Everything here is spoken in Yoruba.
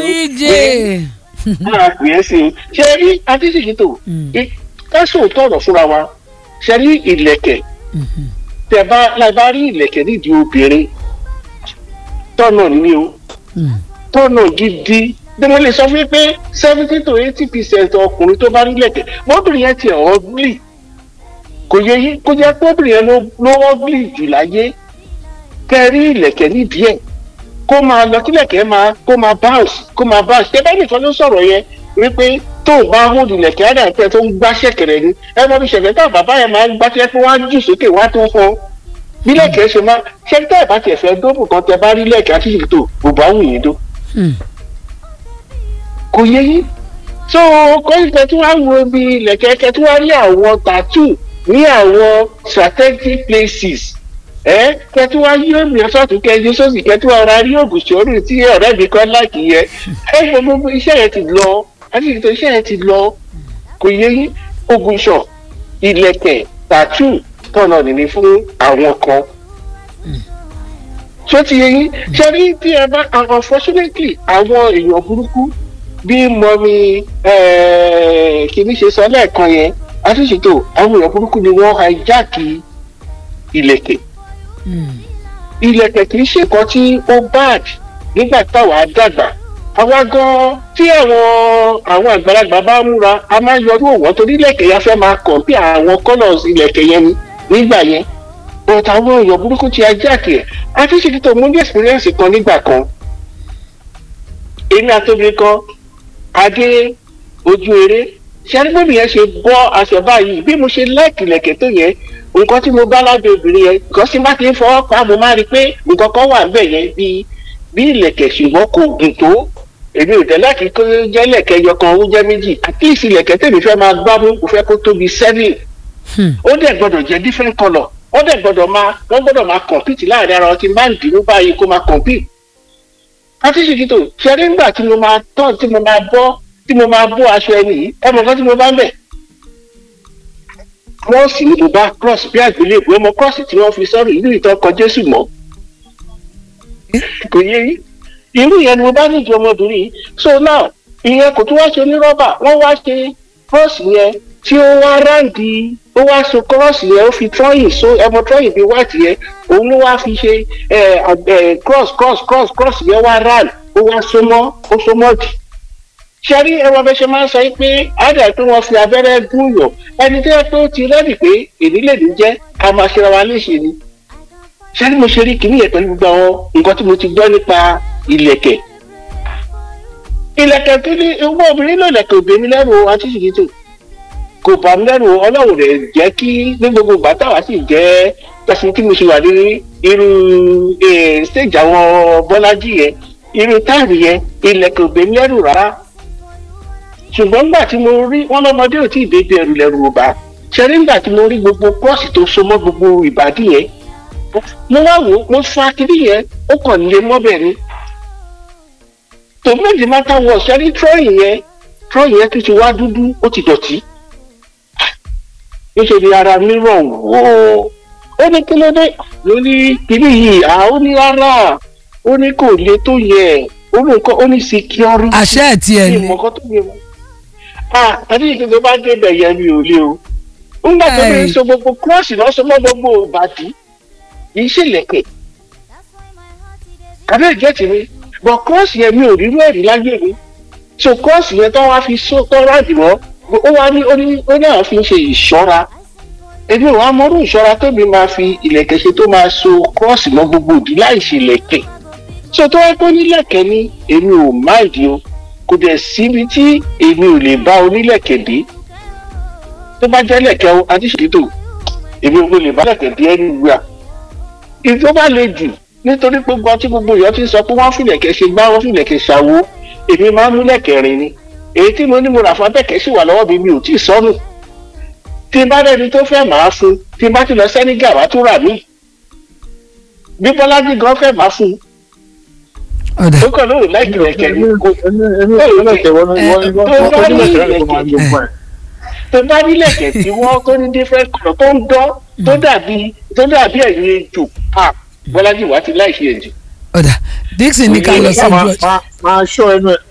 dj máa pè é sí i ṣe rí adísìkítò kásò tọrọ fúnra wa ṣe rí ìlẹ̀kẹ̀ tẹ bá láì bá rí ìlẹ̀kẹ̀ nídìí obìnrin tọ́nà ní o tọ́nà gidi bí mo lè sọ fún yín pé seventy to eighty percent ọkùnrin tó bá rí ìlẹ̀kẹ̀ mọ́bìnrin yẹn ti ọ̀ ọ́gbìlì kò yẹ yí kó jẹ́ pé obìnrin yẹn ló ló ọ́gbìlì jù láyé kẹ́ rí ìlẹ̀kẹ̀ nídìí ẹ̀ kó máa lọ kílẹ̀kẹ̀ máa kó máa bounce kó máa bounce ṣé bẹ́ẹ̀ nìkan ló sọ̀rọ̀ yẹn wípé tó o bá hold ìlẹ̀kẹ̀ á dà pé tó ń gbá ṣẹ̀kẹ̀rẹ̀ ni ẹ mọ bí ṣẹ̀kẹ̀rẹ̀ tá bàbá yẹn máa ń gbá tẹ́ pé wọ́n á jù sókè wọ́n á tó fọ́ bílẹ̀kẹ̀ ṣe máa ṣe tẹ́ ẹ̀ bá tiẹ̀ fẹ́ dóbù kan tẹ bá rí lẹ̀kẹ̀ àti ìṣètò bùbá wù yín dó kò yẹ yín so kọ́ńtẹ̀ tí wọ́n á wo ibi ilẹ̀kẹ̀ kẹ́ tí wọ́n á rí àwọn tattoo ní àwọn strategic places ẹ kẹ́ tí wọ́n á yí omi ọ̀sọ́tún kẹ́ ẹni sọ́sì kẹ́ tí wọ́n ra rí ògùn sórí tí ọ̀rẹ́ mi kan láàkì yẹ ẹ gbogbo iṣẹ́ yẹn ti lọ àti ìtò iṣẹ́ yẹn ti lọ kò yẹ yín ògùn sọ ilẹ̀kẹ̀ tattoo tọ̀nà nìní fún àwọn kan tó ti yẹ yín ṣe rí bí ẹ bá unfortunately àwọn èèyàn burúkú bí mọ́mí kìíní ṣe sọ lẹ́ẹ̀kan yẹn àtúnṣetò àwọn èèyàn burúkú ni wọ́n hijack ilẹ̀kẹ̀ ilẹ̀kẹ̀ kì í ṣe nǹkan tí ó bad nígbà táwa dàgbà àwa gan tí àwọn àwọn àgbàlagbà bá múra a máa yọrú òwò torí ilẹ̀kẹ̀ yẹn fẹ́ máa kàn bí àwọn colours ilẹ̀kẹ̀ yẹn ni nígbà yẹn but àwọn èèyàn burúkú ti hijack ẹ̀ àtúnṣetò mo ní experience kan nígbà kan èmi àtòbí kan adé ojú eré ṣẹ́rígbọ́n yẹn ṣe bọ́ aṣọ báyìí bí mo ṣe láìkì lẹ̀kẹ̀ tó yẹn nǹkan tí mo bá lábẹ́ obìnrin yẹn nǹkan tí má ti ń fọwọ́ pa mo máa rí i pé nǹkan kan wà níbẹ̀ yẹn bí bí ìlẹ̀kẹ̀ ṣùgbọ́n kò gùn tó èmi ò tẹ́lẹ̀ kí kó jẹ́ lẹ̀kẹ̀ yọkan ó jẹ́ méjì at least ìlẹ̀kẹ̀ tèmi fẹ́ máa gbá mú kò fẹ́ kó tóbi seven ó dẹ̀ gbọ́dọ̀ jẹ́ different colour ó dẹ̀ gbọ́dọ̀ máa wọ́n gbọ́dọ̀ máa compete láàrin ara wọn tí máa ń dìbò báyìí kó máa compete àtìsíkítò ṣẹ́rí ńgbà tí mo máa tán tí mo máa bọ́ tí mo máa bọ́ aṣọ ẹni yìí ẹ mọ̀ kan tí mo bá ń bẹ̀. wọ́n sì ní bùbá cross bí àgbélébù ọmọ cross tí wọ́n fi sọ́rọ̀ ìlú ìtọ́kọ jésù mọ́. kò yé yín irú yẹn ni mo bá níjọ ọmọbìnrin yìí so now ìyẹn kò tún wá ṣe ní rọ́bà wọ́n wá ṣe cross yẹn tí ó wá ráǹdì ó wá so cross yẹn ó fi trọ́yìn so ẹmọ trọ́yìn bíi white yẹn òun ló wá fi ṣe cross cross cross cross yẹn wá ráǹd ó wá so mọ́ ó so mọ́ jù ṣẹ́rí ẹwà bẹ́ẹ̀ ṣe máa ń sọ yìí pé àdà pé wọ́n fi abẹ́rẹ́ gún yàn ẹni tó yẹ pé ó ti rẹ́dì pé èdèlédè jẹ́ ká máa ṣe ra wa léṣe ni ṣẹ́rí mo ṣe rí kìíní yẹn pẹ̀lú gbogbo àwọn nǹkan tí mo ti gbọ́ nípa ìlẹ̀kẹ̀ ìlẹ̀kẹ̀ tó ní owó obìnrin ló lẹ̀kẹ̀ òbí mi lẹ́rù àtúnṣìkìtò kò bà mí lẹ́rù ọlọ́run rẹ̀ jẹ́ kí ní gbogbo ìgbà táwa sì jẹ́ pẹ̀sìn tí mo ṣe wà ní irú stage àwọn bọ́lájì yẹn irú táàrí yẹn ìlẹ̀kẹ̀ òbí mi lẹ́rù rárá ṣùgbọ́n nígbà tí mo rí wọn lọ́mọdé ò tí ì débi ẹrù lẹ́rù ọba ṣẹ́rí nígbà tí mo rí gbogbo kọ́ọ̀sì tó so mọ́ gbogbo ìbàdí yẹn mo wá wò ó mo fa kiri yẹn ó kàn lé mọ́bẹ̀ ni tòmẹ́tì máta wọ̀ ṣẹ́rí trọ́ọ̀yì yẹn trọ́ọ̀yì yẹn tó ti wá dúdú ó ti dọ̀tí níṣẹ́ ni ara mi rọ̀ wó ó ní kí ló dé ló ní kiri yìí à ó ní rárá ó ní kò le tó yẹ ó ní nǹkan ó ní security àṣẹ ẹ̀ tiẹ̀ ní ni ìmọ̀kan tó yẹ wọ́n ah àti ìdí tó bá débẹ̀ yẹn mi ò lé o nígbà tó bí so gbogbo kúrọ́ọ̀sì náà so mọ́ gbogbo ìbàdí yìí ṣèlẹ̀kẹ̀ kàbí ìjẹ́tì mi bọ̀ kúrọ́ọ̀sì yẹn mi ò rí rẹ́ẹ̀rí láyé mi so kúrọ́ọ̀sì yẹn tó wá fi so tó ráàdì mọ́ ó wá ní ó ní ó ní àwọn fi ń ṣe ìṣọ́ra èmi ò wá mọ́rú ìṣọ́ra tóbi máa fi ìlẹ̀kẹ̀ ṣe tó máa so kúrọ́ọ̀sì mọ́ gbogbo ìdí láì ṣe ìlẹ̀kẹ̀ so tó wá pé nílẹ̀kẹ̀ ni èmi ò máìdí o kò dẹ̀ síbi tí èmi ò lè bá onílẹ̀kẹ̀ dé tó bá jẹ́ lẹ̀kẹ̀ o adíṣètò èmi ò lè bá lẹ̀kẹ̀ dé ẹni wíwà ìjọ bá le jù nítorí pé gbọ́n tí gbogbo èèyàn ti ń sọ pé wọ́n fìlẹ̀kẹ̀ ṣe gbá wọ́n fìlẹ̀kẹ̀ ṣàwo èmi máa ń mú lẹ̀kẹ̀ rìn ni èyí tí mo ní mo rà fún abẹ́kẹ̀ sì wà lọ́wọ́ mi mi ò tí ì sọnù tí n bá rẹni tó fẹ́ máa fún tí n bá ti lọ sẹ́nígà wá tó rà mí bí bọ́lájì gan fẹ́ máa fún ọ̀dà ó kàn lóòrùn láì kìlẹ̀kẹ̀ ni kò tó bá nílẹ̀kẹ̀ tí wọ́n tó ní different colour tó ń dán tó dàbí tó dàbí ẹ̀yìn ejò ah bọ́lájì wá ti láì ṣe ẹ̀jẹ̀. ọ̀dà dixon ní ká lọ sí máa george máa- máa ṣọ́ ẹnu ẹ̀